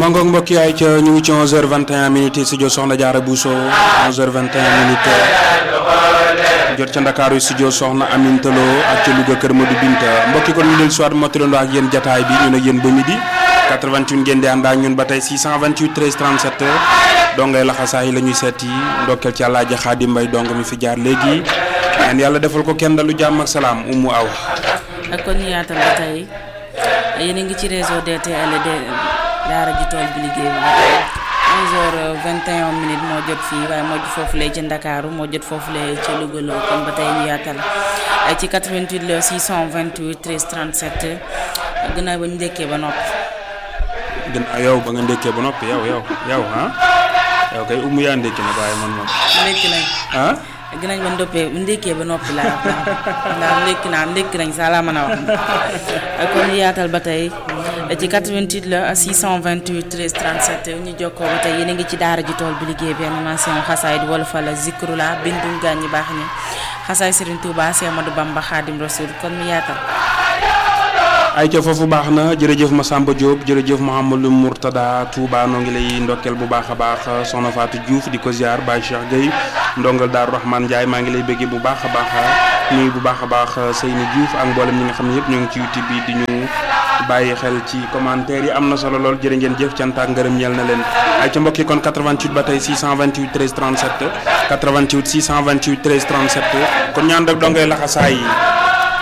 mangoog mbokk yaay ca ñu ngi ci 11h21 minutes studio Soxna Diarra Bousso 11h21 minutes jot ca Ndakaaru studio Soxna Aminta Lo ak ca Louga Kër Modou Binta mbokki kon ñu del soit motalando ak yéen jataay bi ñu ne yéen ba midi 88 ngeen di ànd ak ñun ba tey 628 13 37 dongay laxasaay la ñuy seet yi ndokkeel ci Alaaji Xaadim Mbay dong mi fi jaar léegi ñaan yàlla defal ko kenn dalu jàmm ak salaam umu aw ak kon ñu yaatal ba tey yéen a ngi ci réseau DTL de daara ji tool bi liggéey bi 11h21 minutes moo jot fii waaye moo jot foofu lay ci Ndakaaru moo jot foofu lay ci Louga la kon ba tey ñu yaatal ci 88 la 628 13 37 gannaaw ba ñu ndekkee ba noppi. gannaaw yow ba nga ndekkee ba noppi yow yow yow ah yow kay umu yaa ndekki nag waaye man moom. ndekki nañ. ah. ginañ ba ndoppee ndekkee ba noppi laa ndax ndekki naa ndekki nañ saa laa mën a wax kon ñu yaatal ba tey ci 88 la 628 13 37 ñu jokkoo ba tey yéen a ngi ci daara ji tool bi liggéey bi animation xasaay di wala fa la zikru la bindum gaañ ñi baax ñi xasaay Serigne Touba Cheikh Amadou Bamba Khadim Rasoul kon ñu yaatal ay ca foofu baax na jërëjëf Massamba Diop jërëjëf Mouhamadou Mourtada Touba noo ngi lay ndokkeel bu baax a baax soxna Fatou Diouf di ko ziar Baye Cheikh Gueye ndongal Daaru Rahman Ndiaye maa ngi lay bëggee bu baax a baax nuyu bu baax a baax Seyni Diouf ak mboolem ñi nga xam ne yëpp ñoo ngi ci YouTube bi di ñu bàyyi xel ci commentaire yi am na solo lool jërë ngeen jëf cant ak ngërëm ñeel na leen ay ca mbokk yi kon 88 ba tey 628 13 37 88 628 13 37 kon ñaan rek dongay laxasaay yi